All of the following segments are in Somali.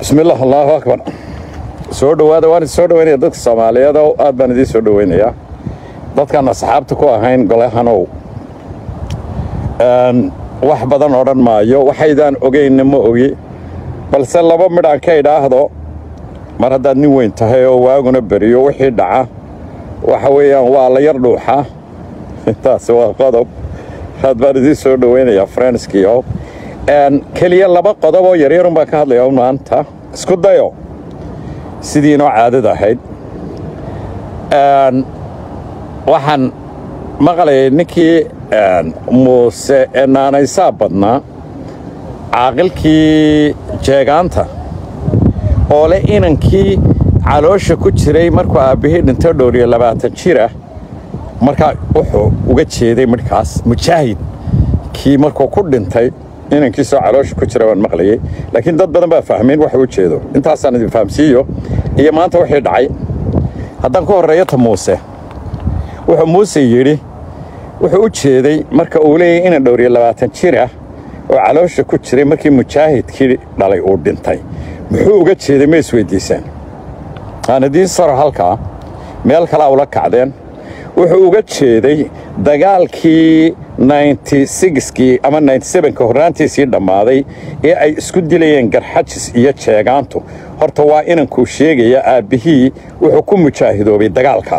bismillaah allaahu akbar soo dhowaada waan idin soo dhoweynaya dadka soomaaliyeed oo aad baan idiin soo dhoweynayaa dadkaan asxaabta ku ahayn golehanow wax badan odhan maayo waxaydaan ogaynna ma ogi balse laba midhaan ka idhaahdo mar haddaad nin weyn tahay oo waaguna beriyo wixii dhaca waxa weeyaan waa la yar dhuuxa taasi waa qodob aad baan idiin soo dhoweynayaa frenskiio keliya laba qodob oo yaryarun baan ka hadlayaa maanta isku dayo sidii inoo caadada ahayd waxaan maqlayay ninkii muuse ee naanaysaa badnaa caaqilkii jeegaanta oo leh inankii caloosha ku jiray markuu aabbihii dhinto dhowriyo labaatan jira markaa wuxuu uga jeeday midhkaas mujaahid kii markuu ku dhintay inankiisoo caloosha ku jira waan maqlayey laakiin dad badan baa fahmayn waxa u jeedo intaasaan idin fahamsiiyo iyo maanta wixii dhacay haddaan ku horreeyo ta muuse wuxuu muuse yidhi wuxuu u jeeday marka uu leeyahy inan dhowriyo labaatan jir ah oo caloosha ku jiray markii mujaahidkii dhalay uu dhintay muxuu uga jeeday ma isweyddiisaan aan idiin saro halkaa meel kalaa ula kacdeen wuxuu uga jeeday dagaalkii kii ama ka horraantiisii dhammaaday ee ay isku dilayeen garxajis iyo jeegaantu horta waa inankuu sheegaya aabbihii wuxuu ku mujaahidoobay dagaalka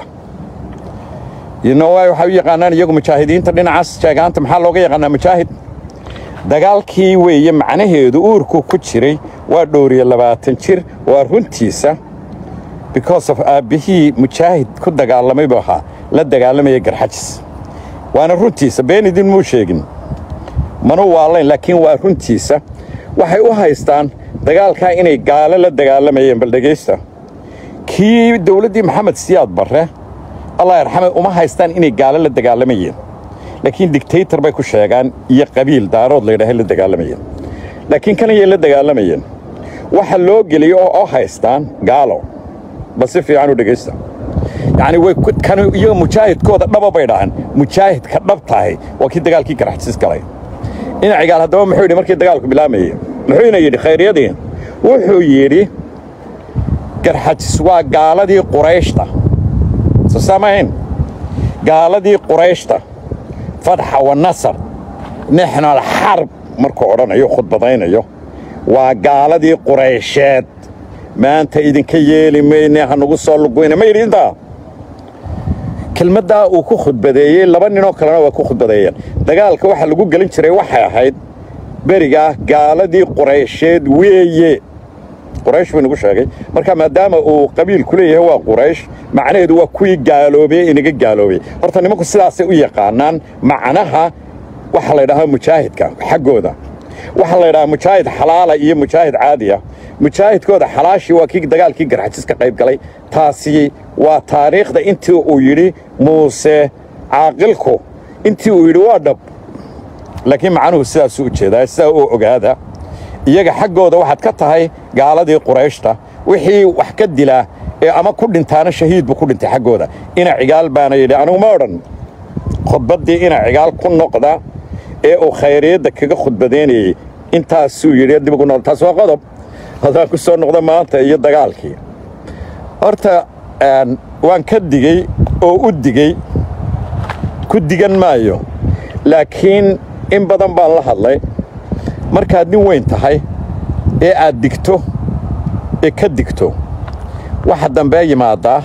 waxay u yaqaanaan iyagu mujaahidiinta dhinacaas jeegaanta maxaa looga yaqaanaa mujaahid dagaalkii weeye macnaheedu uurku ku jiray waa dhowriyo labaatan jir waa runtiisa because of aabbihii mujaahid ku dagaalamay buu ahaa la dagaalamaya garxajis waana runtiisa been idin muu sheegin manuu waalayn laakiin waa runtiisa waxay u haystaan dagaalkaa inay gaalo la dagaalamayeen bal dhegaysta kii dowladdii maxamed siyaad barre allah yarxame uma haystaan inay gaalo la dagaalamayeen laakiin digtaytor bay ku sheegaan iyo qabiil daarood laydhahay la dagaalamayeen laakiin kanayay la dagaalamayeen waxa loo geliyo oo oo haystaan gaalo bal si fiican u dhegaysta yacni way kan iyaga mujaahidkooda dhaba bay dhahaan mujaahidka dhab tahay waa kii dagaalkii garaxsis galay ina cigaal haddaba muxuu yidhi markii dagaalku bilaamayey muxuuna yidhi khayryadii wuxuu yidhi garxajis waa gaaladii qurayshta soo saamahayn gaaladii qurayshta fadxa wa nasar nixnu alxarb markuu odhanayo khudbadaynayo waa gaaladii quraysheed maanta idinka yeeli mayne hanugu soo luguyna ma yidhi intaa kelmaddaa uu ku khudbadeeyey laba ninoo kalena waa ku khudbadeeyeen dagaalka waxa lagu gelin jiray waxay ahayd berigaa gaaladii quraysheed weeye quraysh buu inagu sheegay marka maadaama uu qabiilku leeyahay waa quraysh macnaheedu waa kuwii gaaloobey inaga gaaloobay horta nimanku sidaasay u yaqaanaan macnaha waxa laydhahaa mujaahidka xaggooda waxaa laydhahaa mujaahid xalaala iyo mujaahid caadiya mujaahidkooda xalaashii waa kii dagaalkii garxajis ka qayb galay taasi waa taariikhda intii uu yidhi muuse caaqilku intii uu yidhi waa dhab laakiin macnuhu sidaasuu u jeedaa sidaa u ogaada iyaga xaggooda waxaad ka tahay gaaladii qurayshta wixii wax ka dilaa ee ama ku dhintaana shahiid buu ku dhintay xaggooda ina cigaal baana yidhi anigu ma odhan khudbaddii ina cigaal ku noqda ee uu khayriyadda kaga khudbadaynayey intaasuu yidhi dib ugu noqda taas waa qodob haddaan ku soo noqdo maanta iyo dagaalkii horta waan ka digey oo u digey ku digan maayo laakiin in badan baan la hadlay markaad nin weyn tahay ee aad digto ee ka digto waxa dambee yimaaddaa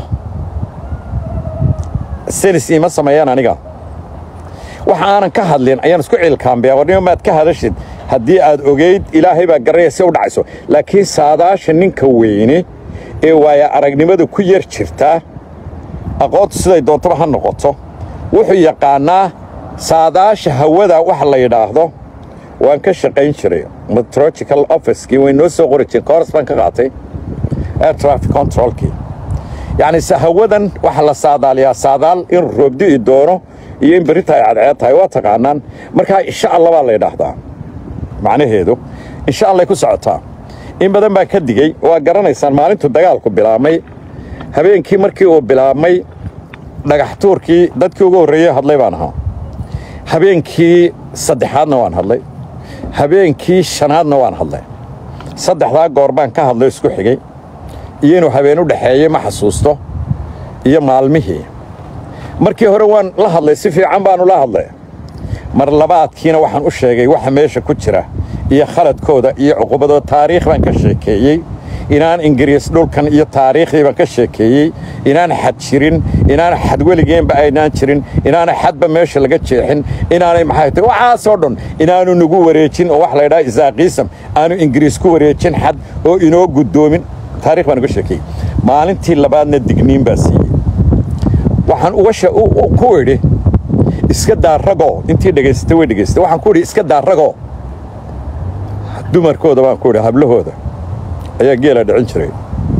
senis iima sameeyaan aniga waxa aanan ka hadlin ayaan isku ciilkaambiyaa warnimo maad ka hadashid haddii aad ogayd ilaahay baa garanaya si u dhacayso laakiin saadaasha ninka weyne ee waaya aragnimada ku yar jirtaa aqoontu siday doontaba ha noqoto wuxuu yaqaannaa saadaasha hawada waxa la yidhaahdo waan ka shaqayn jiray metrological officekii way noo soo qori jireen kooras baan ka qaatay air traffic controlkii yacni hawadan waxa la saadaaliyaa saadaal in roobdi'i doono iyo in berrita ay cadceed tahay waa taqaanaan markaa insha alla baa la yidhaahdaa macnaheedu insha allay ku socotaa in badan baan ka digey waa garanaysaan maalintuu dagaalku bilaabmay habeenkii markii uu bilaabmay dhagax tuurkii dadkii ugu horreeyey hadlay baan ahaa habeenkii saddexaadna waan hadlay habeenkii shanaadna waan hadlay saddexdaa goor baan ka hadlo isku xigay iyo inuu habeen u dhexeeyey ma xasuusto iyo maalmihii markii hore waan la hadlay si fiican baanu la hadlay mar labaadkiina waxaan u sheegay waxa meesha ku jira iyo khaladkooda iyo cuqubadooda taariikh baan ka sheekeeyey inaan ingiriis dhulkan iyo taariikhdii baan ka sheekeeyey inaan xad jirin inaan xad weligeenba aynaan jirin inaana xadba meesha laga jeexin inaanay maxay tahay waxaasoo dhan inaanu nagu wareejin oo wax la ydhaha isaaqiisam aanu ingiriis ku wareejin xad oo inoo guddoomin taarikh baan uga sheekeeyey maalintii labaadna digniin baa siiyey waxaan uga ku idhi iska daaragoo intii dhegaysatay way dhegaysatay waxaan ku idhi iska daaragoo dumarkooda baan ku idhi hablahooda ayaa geela dhicin jiray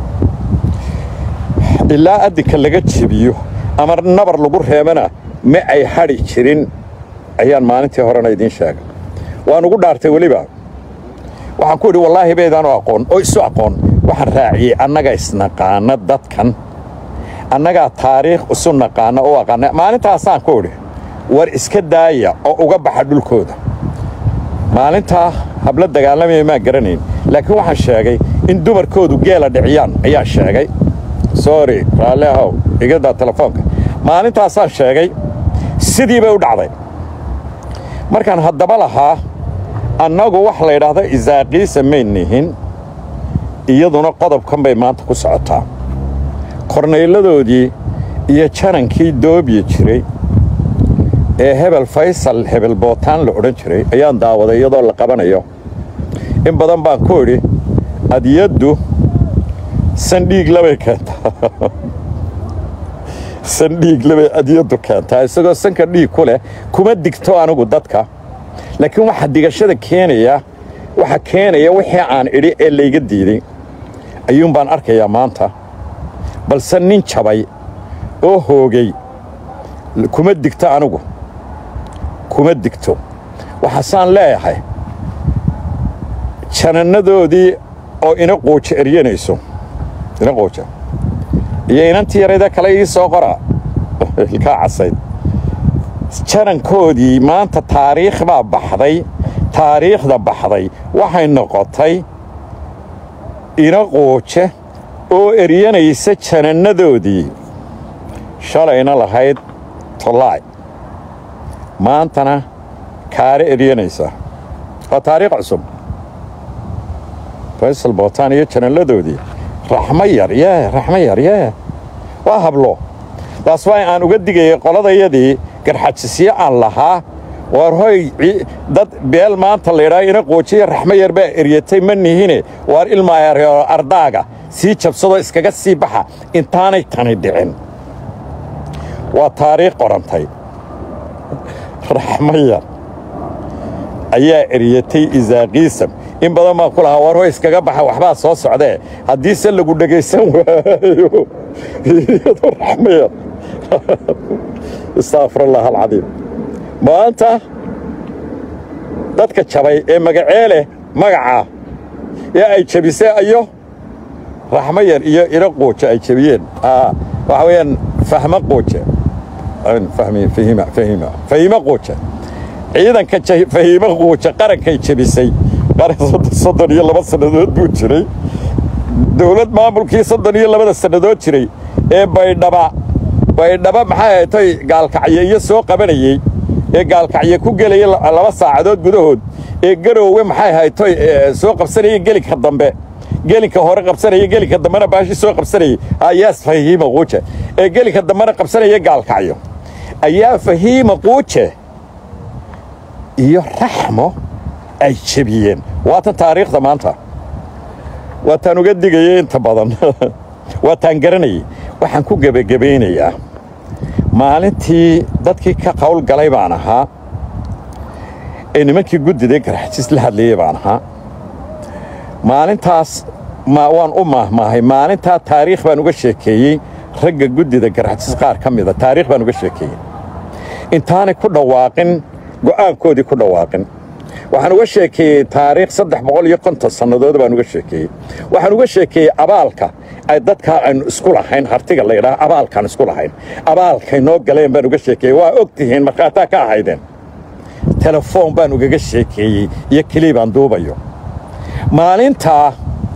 ilaa addinka laga jebiyo ama nabar lagu reebana ma ay hadhi jirin ayaan maalintii horena idiin sheegay waan ugu dhaartay weliba waxaan ku idhi wallaahi baydaanu aqoon oo isu aqoon waxaan raaciyey annaga isnaqaana dadkan annagaa taariikh isu naqaana u aqaana maalintaasaan ku idhi war iska daaya oo uga baxa dhulkooda maalintaa hablo dagaalamaya maa garanayn laakiin waxaan sheegay in dumarkoodu geela dhiciyaan ayaan sheegay sorry raalli ahow igadaa telefoonka maalintaasaan sheegay sidii bay u dhacday markaan haddaba lahaa annagu wax la ydhaahdo isaaqiisa may nihin iyaduna qodobkan bay maanta ku socotaa kornayladoodii iyo janankii doobyi jiray ee hebel faysal hebel bootaan la odhan jiray ayaan daawaday iyadoo la qabanayo in badan baan ku idhi adyaddu sandhiiglabay keentaa sandhiiglabay adyaddu keentaa isagoo sanka dhiig ku leh kuma digto anigu dadka laakiin waxa digashada keenaya waxa keenaya wixii aan idhi ee layga diiday ayuun baan arkayaa maanta balse nin jabay oo hoogay kuma digto anigu kuma digto waxaasaan leeyahay janannadoodii oo ina quuja eryanayso ina quuja iyo inantii yarayda kale ii soo qora ilkaa casayd janankoodii maanta taariikh baa baxday taariikhda baxday waxay noqotay ina quuje oo eryanaysa janannadoodii shalayna lahayd tolaay maantana kaare eryanaysa waa taariikh cusub faysal bootaan iyo janalladoodii raxmo yar yee raxmo yar yee waa hablo taas waa aan uga digayay qoladayadii garxajisyo aan lahaa waar hoy dad beel maanta laydhaa ina quujiya raxmo yar baa eryatay ma nihine waar ilmaayareo ardaaga sii jabsadoo iskaga sii baxa intaanay tani dhicin waa taariikh qorantay raxmo yar ayaa eryatay isaaqiisam in badan baan ku lahaa war hoy iskaga baxa waxbaa soo socdee haddiise lagu dhegaysan waayo iyadoo raxmo yar astaafirallah alcadiim maanta dadka jabay ee magacee leh magacaa ee ay jabisee ayo raxmo yar iyo ina quuja ay jabiyeen waxa weeyaan fahmo quuje fahimo quuje ciidanka fahimo quuje qarankay jabisay soddon iyo laba sannadood buu jiray dowlad maamulkii soddon iyo labada sannadood jiray ee baydhaba baydhaba maxay haytay gaalkacyo iyo soo qabanayey ee gaalkacyo ku gelaya laba saacadood gudahood ee garoowe maxay haytoy soo qabsanayeen gelinka dambe gelinka hore qabsanaya gelinka dambena baashi soo qabsanayay ayaas fahiima quuje ee gelinka dambena qabsanaya gaalkacyo ayaa fahiima quuje iyo raxmo ay jebiyeen waatan taariikhda maanta waataan uga digayay inta badan waataan garanayay waxaan ku gebagabaynayaa maalintii dadkii ka qawl galay baan ahaa ee nimankii guddida garxajis la hadlayey baan ahaa maalintaas waan u maahmaahay maalintaa taariikh baan uga sheekeeyey ragga guddida garxajis qaar ka mida taariikh baan uga sheekeeyey intaanay ku dhawaaqin go'aankoodii ku dhawaaqin waxaan uga sheekeeyey taariikh saddex boqol iyo konton sannadood baan uga sheekeeyey waxaan uga sheekeeyey abaalka ay dadkaa aynu isku lahayn hartiga la yidhaha abaalkaan isku lahayn abaalkay noo galeen baan uga sheekeeyey waa og tihiin markhaataa ka ahaydeen telefoon baan ugaga sheekeeyey iyo kelii baan duubayo maalintaa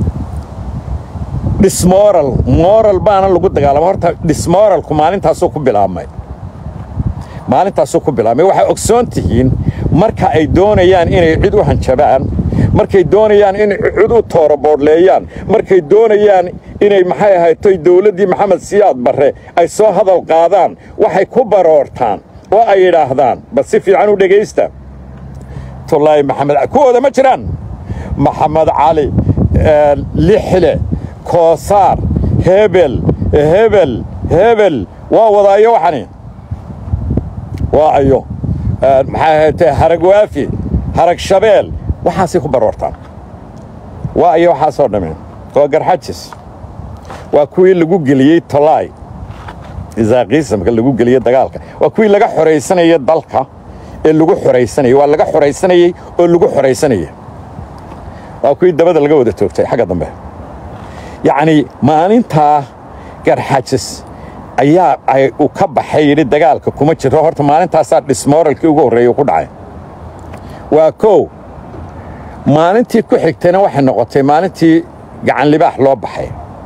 dhismoral moral baana lagu dagaalama horta dhismoralku maalintaasuu ku bilaabmay maalintaasuu ku bilaabmay waxay ogsoon tihiin marka ay doonayaan inay cid u hanjabaan markay doonayaan inay cid u tooroboodhleeyaan markay doonayaan inay maxay ahaytoy dawladdii maxamed siyaad barre ay soo hadal qaadaan waxay ku baroortaan oo ay yidhaahdaan bal si fiican u dhegaysta tullaahi maxamed kuwooda ma jiraan maxamed cali lixle koosaar hebel hebel hebel waa wadaayo waxani waa ayo maxay ahaatee harag waafi harag shabeel waxaasay ku baroortaan waa ayo waxaasoo dhammeen waa garxajis waa kuwii lagu geliyey tolaay isaaqiisamka lagu geliyey dagaalka waa kuwii laga xoraysanayey dalka ee lagu xoraysanayey waa laga xoraysanayey oo lagu xoraysanayey waa kuwii dabada laga wada toogtay xagga dambe yacnii maalintaa garxajis ayaa ay u ka baxay yidhi dagaalka kuma jiro horta maalintaasaa dhismooralkii ugu horreeyey ku dhacay waa kow maalintii ku xigtayna waxay noqotay maalintii gacan libaax loo baxay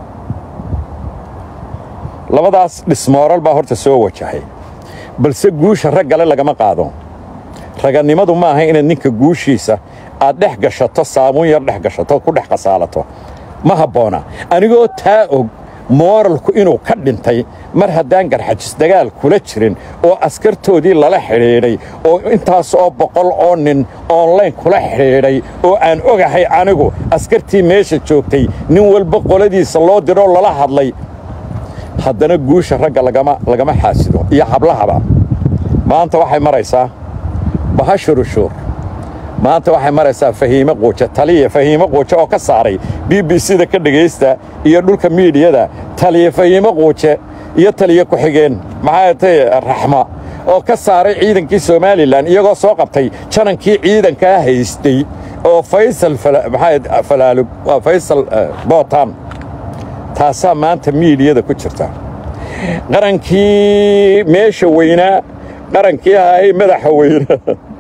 labadaas dhismooral baa horta soo wajahay balse guusha raggale lagama qaado raganimadu ma aha inaad ninka guushiisa aad dhex gashato saabuun yar dhex gashato ku dhex qasaalato ma habboona anigoo taa og mooralku inuu ka dhintay mar haddaan garxajis dagaal kula jirin oo askartoodii lala xidhiidhay oo intaas oo boqol oo nin onlayn kula xidhiidhay oo aan ogahay anigu askartii meesha joogtay nin walba qoladiisa loo diroo lala hadlay haddana guusha ragga lagama xaasido iyo hablahaba maanta waxay maraysaa bahashurushuur maanta waxay maraysaa fahiime quuja taliya fahiime quuje oo ka saaray b b c da ka dhegaysta iyo dhulka miidiyada taliya fahiime quuje iyo taliya ku-xigeen maxaa tay raxma oo ka saaray ciidankii somalilan iyagoo soo qabtay janankii ciidankaa haystay oo faysal falaalug faysal bootaan taasaa maanta miidiyada ku jirta qarankii meesha weynaa qarankii ahay madaxa weynaa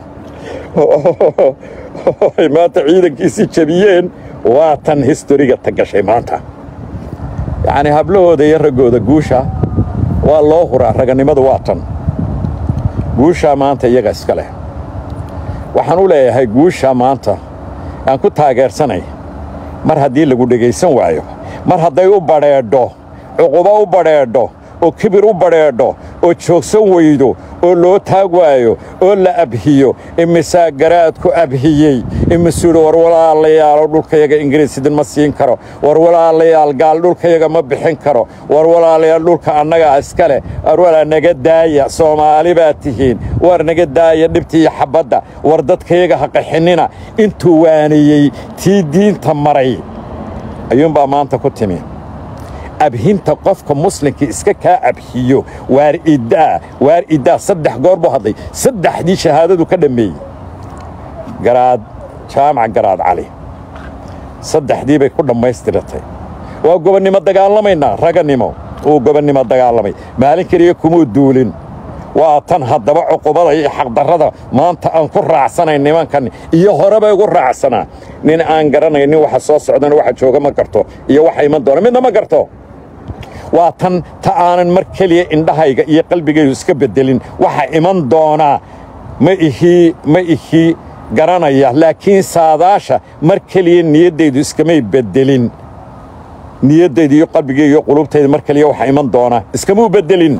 ay maanta ciidankiisii jebiyeen waa tan historiga ta gashay maanta yacnii hablahooda iyo raggooda guusha waa loo huraa raganimadu waa tan guushaa maanta iyaga iska leh waxaan u leeyahay guushaa maanta aan ku taageersanay mar haddii lagu dhegaysan waayo mar hadday u badheedho cuqubo u badheedho oo kibir u badheedho oo joogsan weydo oo loo taag waayo oo la abhiyo imisaa garaadku abhiyey imisuudhi war walaalayaalo dhulkayaga ingiriis idinma siin karo war walaalayaal gaal dhulkayaga ma bixin karo war walaalayaal dhulka annagaa iska leh war walaa naga daaya soomaali baa tihiin war naga daaya dhibta iyo xabbadda war dadkayaga ha qaxinnina intuu waaniyey tii diinta maray ayuunbaa maanta ku timi abhinta qofka muslimka iska kaa abhiyo waar iddaa waar iddaa saddex goor buu hadlay saddexdii shahaadadu ka dhammeeyey garaad jaamac garaad cali saddexdii bay ku dhammaystiratay waa gobonnimo dagaalamaynaa raganimo uu gobonnimo dagaalamay maalin keliya kumuu duulin waa tan haddaba cuqubada iyo xaqdarrada maanta aan ku raacsanay nimankan iyo horeba igu raacsanaa nin aan garanaynin waxa soo socdana waxa jooga ma garto iyo waxa iman doona midna ma garto waa tan ta aanan mar keliya indhahayga iyo qalbigaygu iska beddelin waxa iman doonaa ma ihii ma ihii garanaya laakiin saadaasha mar keliya niyaddaydu iskamay beddelin niyaddayda iyo qalbigayga iyo qulubtayda mar keliya waxa iman doonaa iskamuu beddelin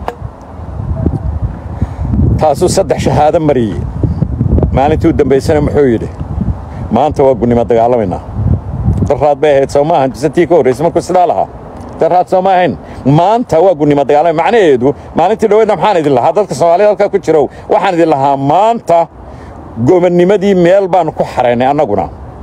taasuu saddex shahaado mariyey maalintii u dambaysana muxuu yidhi maanta waa gunnimo dagaalamaynaa daraad bay ahayd soo maahan bisantii ka horraysay markuu sidaa lahaa daraad soo ma ahayn maanta waa gunnimo dagaalamay macnaheedu maalintii dhoweedna maxaan idin lahaa dadka soomaalida halkaa ku jirow waxaan idin lahaa maanta gobonnimadii meel baannu ku xaraynay annaguna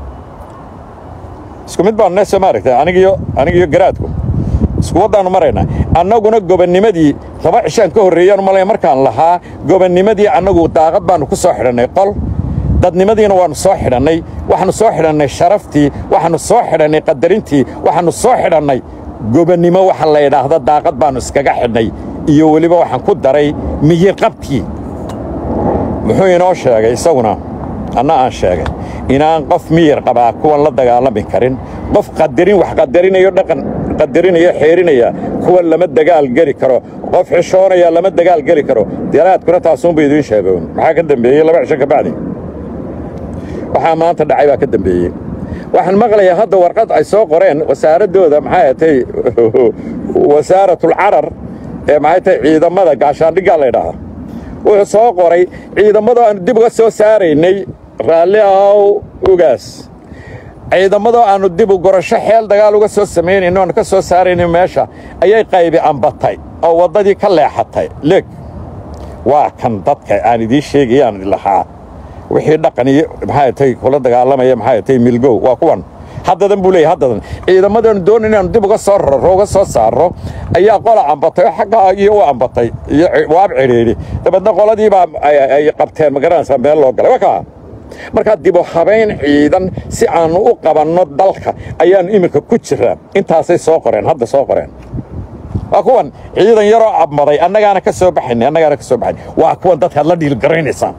isku mid baannu ne soo maaragtay anigiyo anigiyo garaadku isku waddaannu maraynaa annaguna gobonnimadii laba cishaan ka horreeyaan malaya markaan lahaa gobonnimadii annagu daaqad baannu ku soo xidhannay qol dadnimadiina waannu soo xidhannay waxaannu soo xidhannay sharaftii waxaannu soo xidhannay qadarintii waxaannu soo xidhannay gobonnimo waxa la yidhaahda daaqad baannu iskaga xidhnay iyo weliba waxaan ku daray miyirqabkii muxuu inoo sheegay isaguna anna aan sheegay inaan qof miyir qabaa kuwan la dagaalami karin qof qadarin wax qadarinayo dhaqan qadarinaya xeerinaya kuwan lama dagaal geli karo qof xishoonaya lama dagaal geli karo daraadkuna taasuunba idiin sheegoon maxaa ka dambeeyey laba cisho ka bacdi waxaa maanta dhacay baa ka dambeeyey waxaan maqlayaa hadda warqad ay soo qoreen wasaaraddooda maxay atay wasaaratul-carar ee maxay tahay ciidamada gaashaandhiggaa la ydhaahaa wuxuu soo qoray ciidamadoo aannu dib uga soo saaraynay raalli ahow ugaas ciidamadoo aannu dib u gorasho xeel dagaal uga soo samaynayno aannu ka soo saaraynay meesha ayay qaybi ambatay oo waddadii ka leexatay leeg waa kan dadka aan idiin sheegayaan lahaa wixii dhaqan iyo maxay tay kula dagaalamaya maxay tay milgow waa kuwan haddadan buu leeyahay haddadan ciidamadaanu doon inaanu dib uga soo raro uga soo saarro ayaa qola ambatay oo xaggaa iyo u ambatay iyo waab cidhiidhi dabeedna qoladiibaa ay qabteen ma garanaysaa meel loo galay waa kaa markaa dibu habayn ciidan si aannu u qabanno dalka ayaannu iminka ku jiraa intaasay soo qoreen hadda soo qoreen waa kuwan ciidan yaroo abmaday annagaana ka soo baxaynay annagaana ka soo baxaynay waa kuwan dadkaad la dhiilgaraynaysaan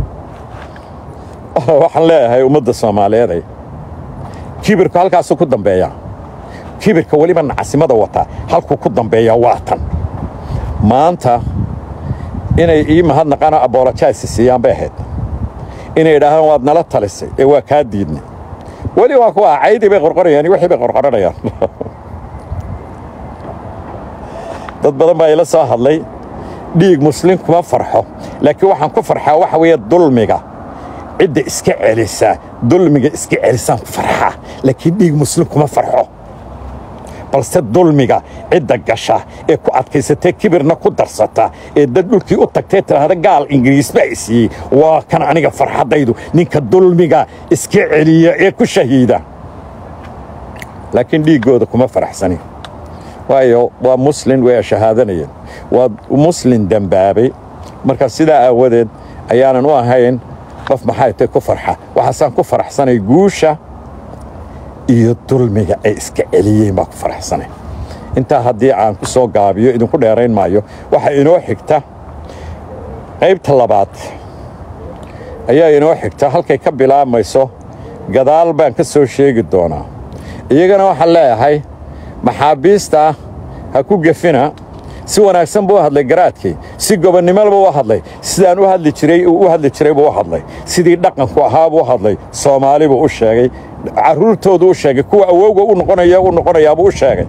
waxaan leeyahay ummadda soomaaliyeeday kibirku halkaasuu ku dambeeyaa kibirka weliba nacasimada wataa halkuu ku dambeeyaa waa tan maanta inay ii mahadnaqaano aboolojaysi siiyaan bay ahayd inay idhaahdaan waad nala talisay ee waa kaa diidnay weli waa kuwa caydii bay qorqorayaan wixii bay qorqoranayaan dad badan baa ila soo hadlay dhiig muslin kuma farxo laakiin waxaan ku farxaa waxa weeye dulmiga cidda iska celisa dulmiga iska celisaan ku farxaa laakiin dhiig muslim kuma farxo balse dulmiga cidda gasha ee ku adkaysatee kibirna ku darsata ee dad dhulkii u tagtee tidhaahda gaal ingiriis baa i siiyey waa kan aniga farxaddaydu ninka dulmiga iska celiya ee ku shahiida laakiin dhiiggooda kuma faraxsani waayo waa muslin way shahaadanayeen waa muslin dembaabay marka sidaa aawadeed ayaanan u ahayn qof maxay tay ku farxa waxaasaan ku faraxsanay guusha iyo dulmiga ay iska celiyeen baa ku faraxsanay intaa haddii aan ku soo gaabiyo idinku dheerayn maayo waxaa inoo xigta qaybta labaad ayaa inoo xigta halkay ka bilaabmayso gadaal baan ka soo sheegi doonaa iyagana waxaan leeyahay maxaabiista ha ku gefina si wanaagsan buu u hadlay garaadkii si gobonnimolba u hadlay sidaan u hadli jiray u hadli jiray buu u hadlay sidii dhaqanku ahaa buu u hadlay soomaali buu u sheegay carruurtoodu u sheegay kuwa awowga u noqonaya u noqonayaabuu u sheegay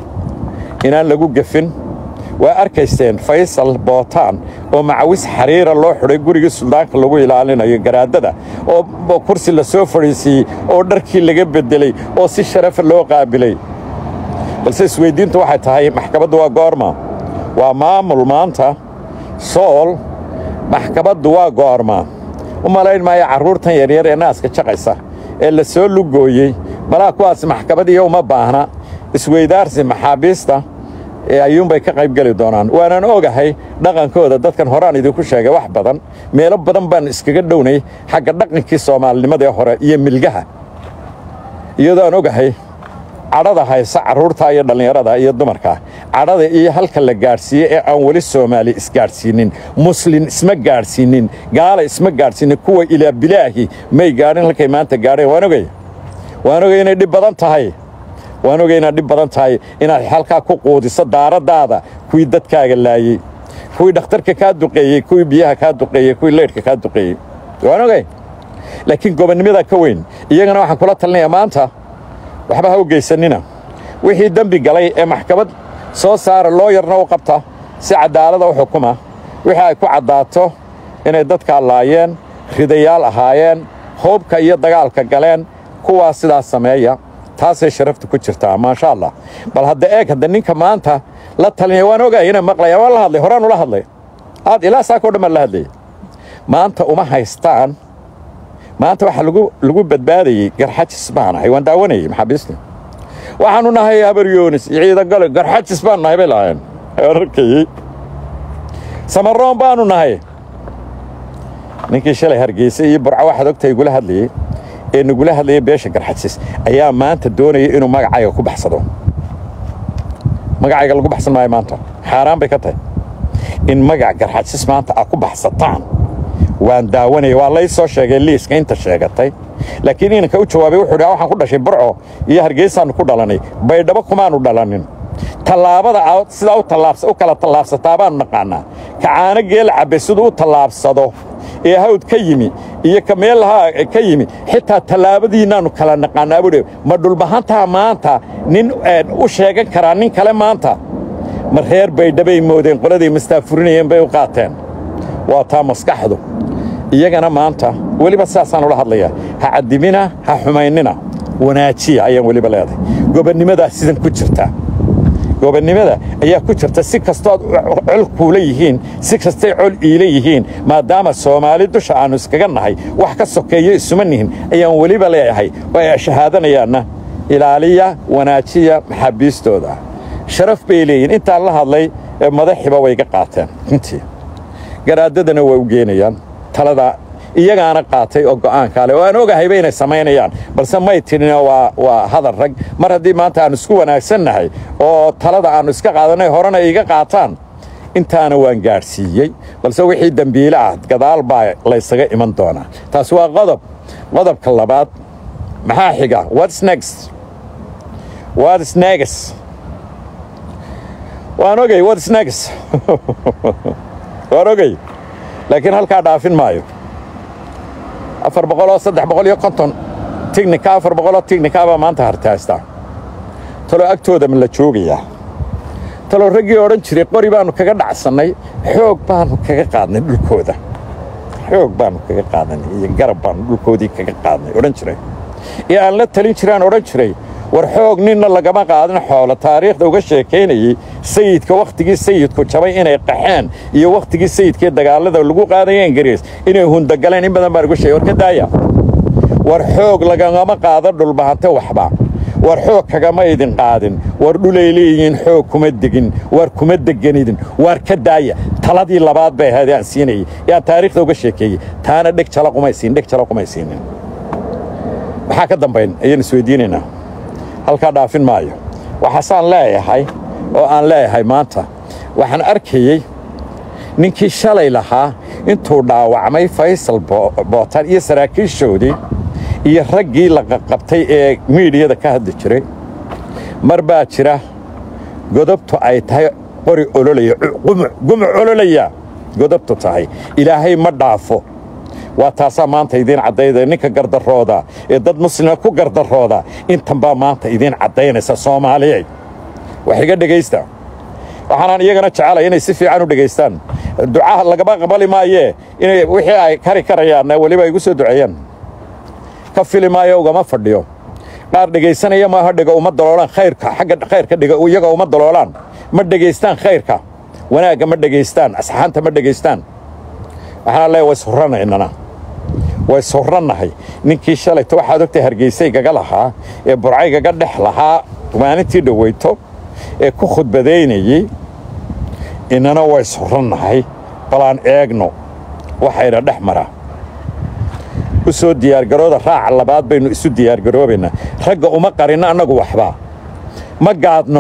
inaan lagu gefin waa arkaysteen faysal bootaan oo macawis xariira loo xidhay gurigii suldaanka lagu ilaalinayo garaadada oo kursi la soo fadhiisiiyey oo dharkii laga beddelay oo si sharafa loo qaabilay balse isweyddiintu waxay tahay maxkamaddu waa goorma waa maamul maanta sool maxkamaddu waa goorma u malayn maayo carruurtan yaryar ee naaska jaqaysa ee la soo lugooyey malaa kuwaas maxkamad iyo uma baahna isweydaarsi maxaabiista ee ayuunbay ka qayb geli doonaan waanaan ogahay dhaqankooda dadkan horaan idinku sheegay wax badan meelo badan baan iskaga dhownay xagga dhaqankii soomaalinimadee hore iyo milgaha iyadoo aan ogahay cadhada haysa carruurta iyo dhallinyarada iyo dumarka cadhada iyo halka la gaadhsiiyey ee aan weli soomaali isgaadhsiinin muslin isma gaadhsiinin gaala isma gaadhsiinin kuwa ilaa bilaahi may gaadhin halkay maanta gaadheen waan ogay waan ogay inay dhib badan tahay waan ogay inaad dhib badan tahay inaad halkaa ku quudiso daaraddaada kuwii dadkaaga laayey kuwii dhakhtarka kaa duqeeyey kuwii biyaha kaa duqeeyey kuwii leydhka kaa duqeeyey waan ogay laakiin gobonnimadaa ka weyn iyagana waxaan kula talinayaa maanta waxba ha u geysanina wixii dembi galay ee maxkamad soo saara looyarna u qabta si caddaalada u xukuma wixii ay ku caddaato inay dadkaa laayeen ridayaal ahaayeen hoobka iyo dagaalka galeen kuwaas sidaas sameeya taasay sharafta ku jirtaa maasha allah bal hadda eeg hadda ninka maanta la talinaya waan ogahay inay maqlayaan waan la hadlay horaan ula hadlay aad ilaa saakoo dhan baan la hadlayay maanta uma haystaan maanta waxaa lagu badbaadayey garxajis baan ahay waan daawanayey maxaabiista waxaanu nahay habaryoonis iyo ciidangale garxajis baan nahay bay lahaayeen arkayey samaroon baanu nahay ninkii shalay hargeysa iyo burco waxaad ogtahay igula hadlayey ee nagula hadlayay beesha garxajis ayaa maanta doonaya inuu magacayga ku baxsado magacayga lagu baxsan maayo maanta xaaraan bay ka tahay in magac garxajis maanta aad ku baxsataan waan daawanaya waa lay soo sheegay liiska inta sheegatay laakiin inanka u jawaabay wuxuu dhi waxaan ku dhashay burco iyo hargeysaannu ku dhalannay baydhabo kumaannu dhalannin tallaabada sidaa u kala tallaabsataa baannu naqaannaa kacaano geel cabbe siduu u tallaabsado ee hawd ka yimi iyo ka meelaha ka yimi xitaa tallaabadiinnaannu kala naqaannaa buudhe ma dhulbahantaa maanta nin u sheegan karaa nin kale maanta ma reer baydhabay moodeen qoladay mastaafurinayeen bay u qaateen waa taa maskaxdu iyagana maanta weliba sidaasaan ula hadlayaa ha caddimina ha xumaynina wanaajiya ayaan weliba leedahay gobannimadaa sidan ku jirta gobonnimada ayaa ku jirta si kastood col kuula yihiin si kastay col iila yihiin maadaama soomaali dusha aannu iskaga nahay wax ka sokeeyo isuma nihin ayaan weliba leeyahay way shahaadanayaanna ilaaliya wanaajiya maxaabiistooda sharaf bay leeyihin intaan la hadlay madaxiba way ga qaateen runtii garaadadana way u geenayaan talada iyagaana qaatay oo go'aankaale oo aan ogahayba inay samaynayaan balse may tidhina waa hadal rag mar haddii maanta aannu isku wanaagsannahay oo talada aannu iska qaadanay horena iga qaataan intaana waan gaadhsiiyey balse wixii dembiile ah gadaal baa laysaga iman doonaa taasi waa qodob qodobka labaad maxaa xiga whats next whats next waan ogey whats next waan ogey laakiin halkaa dhaafin maayo afar boqoloo saddex boqol iyo konton tignika afar boqoloo tignika baa maanta hartaystaa taloo agtooda ma la joogayaa taloo raggii odhan jiray qori baannu kaga dhacsannay xoog baannu kaga qaadnay dhulkooda xoog baannu kaga qaadanay iyo garab baannu dhulkoodii kaga qaadnay odhan jiray ee aan la talin jiraan odhan jiray war xoog ninna lagama qaadin xoolo taariikhda uga sheekaynayey sayidka wakhtigii sayidku jabay inay qaxeen iyo wakhtigii sayidkii dagaallada lagu qaadaya ingiriis inay hundagaleen in badan baan uga sheegay war ka daaya war xoog lagagama qaado dhulbahante waxba war xoog kagama idin qaadin war dhulay leeyihiin xoog kuma degin war kuma deganidin waar ka daaya taladii labaad bay ahayd aan siinayey ee aan taariikhda uga sheekeeyey taana dheg jala qumay siin dheg jala qumay siinin maxaa ka dambayn ayaan isweydiinaynaa halkaa dhaafin maayo waxaasaan leeyahay oo aan leeyahay maanta waxaan arkayey ninkii shalay lahaa intuu dhaawacmay faysal bootan iyo saraakiishoodii iyo raggii la qaqabtay ee miidhiyada ka hadli jiray mar baa jira godobtu ay tahay qori ololaya gumuc ololaya godobtu tahay ilaahay ma dhaafo waa taasaa maanta idiin caddayda ninka gardarooda ee dad muslima ku gardarooda intan baa maanta idiin caddaynaysa soomaaliyey wax iga dhegaysta waxaanaan iyagana jecelay inay si fiican u dhegaystaan ducaha lagama qabali maayee inay wixii ay kari karayaanna weliba igu soo duceeyaan ka fili maayo ugama fadhiyo qaar dhegaysanaya maaha dhiga uma daloolaan khayrka xagga khayrka dhiga iyaga uma daloolaan ma dhegaystaan khayrka wanaagga ma dhegaystaan asxaanta ma dhegaystaan waxaana leeya way surranaynana way surrannahay ninkii shalayta waxaad ogtay hargeysay gaga lahaa ee burcay gaga dhex lahaa maalintii dhoweyto ee ku khudbadaynayey inana way surrannahay balaan eegno waxayna dhex maraa u soo diyaargarooda raaca labaad baynu isu diyaargaroobaynaa ragga uma qarinno annagu waxba ma gaadno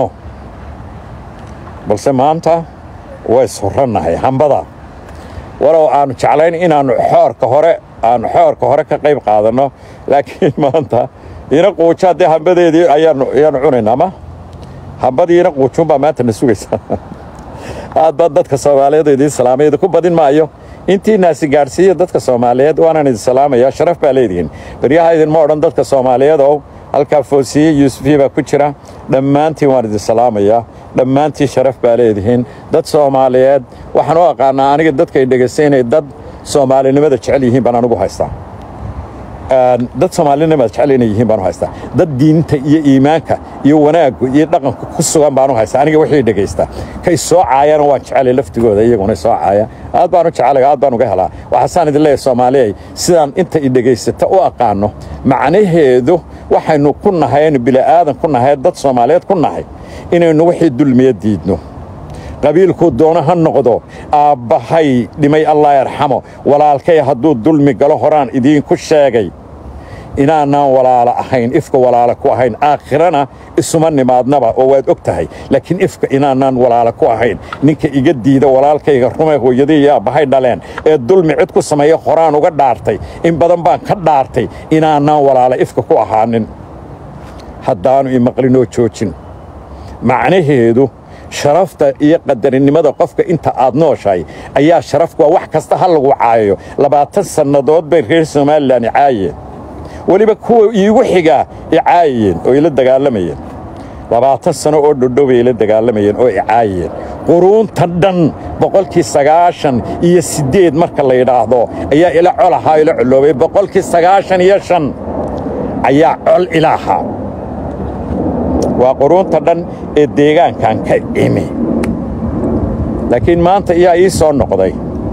balse maanta way surrannahay hambada walow aannu jeclayn inaannu xoorka hore aannu xoorka hore ka qayb qaadanno laakiin maanta ina quuja haddee hambadeedii ayaannu ayaannu cunaynaa ma hambadii ina quujuunbaa maanta na sugaysaa aad baan dadka soomaaliyeed idiin salaamay idinku badin maayo intii naasi gaadhsiiya dadka soomaaliyeed waanaan idin salaamayaa sharaf baa leedihiin baryaha idinma odhan dadka soomaaliyeed oo halkaa foosiye yuusufiya baa ku jira dhammaantiin waan idin salaamayaa dhammaantiin sharaf baa leedihiin dad soomaaliyeed waxaan u aqaanaa aniga dadka ay dhegaystaynay dad soomaalinimada jecel yihiin baan anigu haystaa dad soomaalinimada jecel inay yihiin baan u haystaa dad diinta iyo iimaanka iyo wanaaggu iyo dhaqanku ku sugan baan u haystaa aniga wixii dhegaysta kay soo caayana waan jecelay laftigooda iyaguna soo caaya aad baan u jecelay aad baan uga helaa waxaasaan idin leeyahay soomaaliyay sidaan inta i dhegaysata u aqaano macnaheedu waxaynu ku nahay aynu bili'aadan ku nahay dad soomaaliyeed ku nahay inaynu wixii dulmiya diidno qabiilkuu doono ha noqdo aabbahay dhimay allah yarxamo walaalkay hadduu dulmi galo horaan idiinku sheegay inaanaan walaalo ahayn ifka walaalo ku ahayn aakhirana isuma nimaadnaba oo waad og tahay laakiin ifka inaanaan walaalo ku ahayn ninka iga diida walaalkayga rumay hooyadii iyo aabbahay dhaleen ee dulmi cid ku sameeya horaan uga dhaartay in badan baan ka dhaartay inaanaan walaalo ifka ku ahaanin haddaanu imaqlinoo joojin macnaheedu sharafta iyo qadarinimada qofka inta aad nooshahay ayaa sharafku waa wax kasta ha lagu caayayo labaatan sannadood bay reer somalilan icaayeen weliba kuwa iigu xigaa icaayeen oo ila dagaalamayeen labaatan sano oo dhodhow bay ila dagaalamayeen oo icaayeen quruunta dhan boqolkii sagaashan iyo siddeed marka la yidhaahdo ayaa ila col ahaa ila coloobay boqolkii sagaashan iyo shan ayaa col ila ahaa waa quruunta dhan ee deegaankan ka imi laakiin maanta iyaa ii soo noqday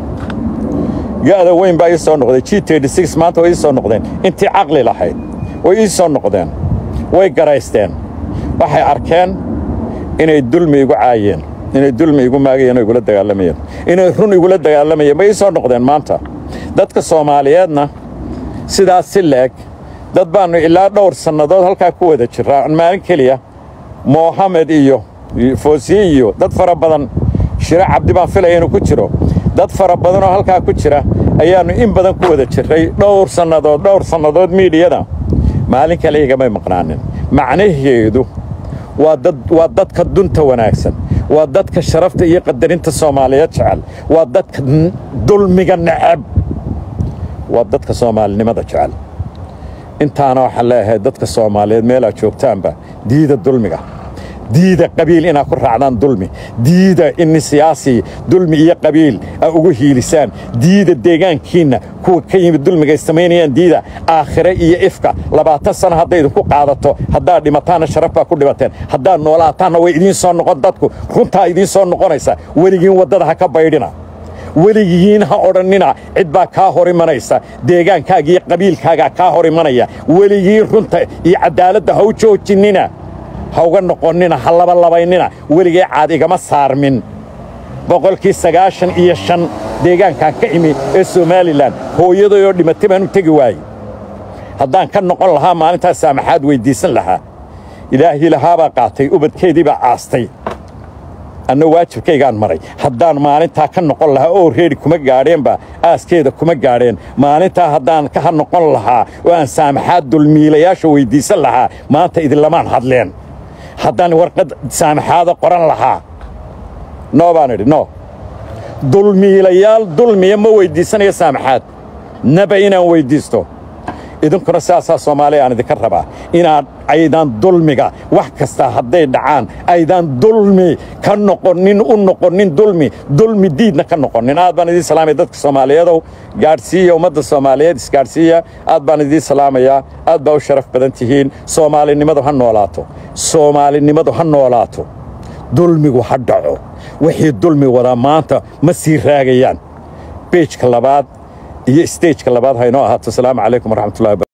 ga'da weyn baa ii soo noqday g maanta way ii soo noqdeen intii caqli lahayd way ii soo noqdeen way garaysteen waxay arkeen inay dulmi igu caayeen inay dulmi igu maagayeen oo igula dagaalamayeen inay run igula dagaalamayeen bay ii soo noqdeen maanta dadka soomaaliyeedna sidaas si leeg dad baannu ilaa dhowr sannadood halkaa ku wada jirraa maalin keliya mohamed iyo foosiye iyo dad fara badan shire cabdi baan filaya inuu ku jiro dad fara badanoo halkaa ku jira ayaannu in badan ku wada jirray dhowr sannadood dhowr sannadood miidhiyada maalin kale igamay maqnaanin macnaheedu waa dadka dunta wanaagsan waa dadka sharafta iyo qadarinta soomaaliyeed jecel waa dadka dulmiga necab waa dadka soomaalinimada jecel intaana waxaan leeyahay dadka soomaaliyeed meelaad joogtaanba diida dulmiga diida qabiil inaad ku raacdaan dulmi diida in siyaasi dulmi iyo qabiil aa ugu hiilisaan diida deegaankiinna kuwa ka yimid dulmiga ay samaynayaan diida aakhire iyo ifka labaatan sano hadday idinku qaadato haddaad dhimataanna sharaf baa ku dhimateen haddaad noolaataanna way idiin soo noqon dadku runtaa idiin soo noqonaysa weligiin waddada ha ka baydhina weligiin ha odhannina cid baa kaa hor imanaysa deegaankaaga iyo qabiilkaagaa kaa hor imanaya weligiin runta iyo caddaaladda ha u joojinnina ha uga noqonnina ha labalabaynina weligee caad igama saarmin boqolkii sagaashan iyo shan deegaankan ka imi ee somalilan hooyadayoo dhimatay baan u tegi waayey haddaan ka noqon lahaa maalintaas saamaxaad weyddiisan lahaa ilaahii lahaabaa qaatay ubadkeedii baa aastay anna waajibkaygaan maray haddaan maalintaa ka noqon lahaa oo reeri kuma gaadheenba aaskeeda kuma gaadheen maalintaa haddaan ka noqon lahaa oo aan saamaxaad dulmiilayaasha weyddiisan lahaa maanta idinlamaan hadleen haddaan warqad saamaxaada qoran lahaa noo baan idhi no dulmiilayaal dulmiya ma weyddiisanayo saamaxaad naba inaan weyddiisto idinkuna sidaasaa soomaaliya aan idinka rabaa inaad aydaan dulmiga wax kasta hadday dhacaan aydaan dulmi ka noqonin u noqonin dulmi dulmi diidna ka noqonin aad baan idiin salaamaya dadka soomaaliyeedow gaadhsiiya ummadda soomaaliyeed isgaadhsiiya aad baan idiin salaamayaa aad baa u sharaf badan tihiin soomaalinimadu ha noolaato soomaalinimadu ha noolaato dulmigu ha dhaco wixii dulmi wadaa maanta ma sii raagayaan beejka labaad iyo stejka labaad haynoo ahaato asalaamu calaykum waraxmatullahi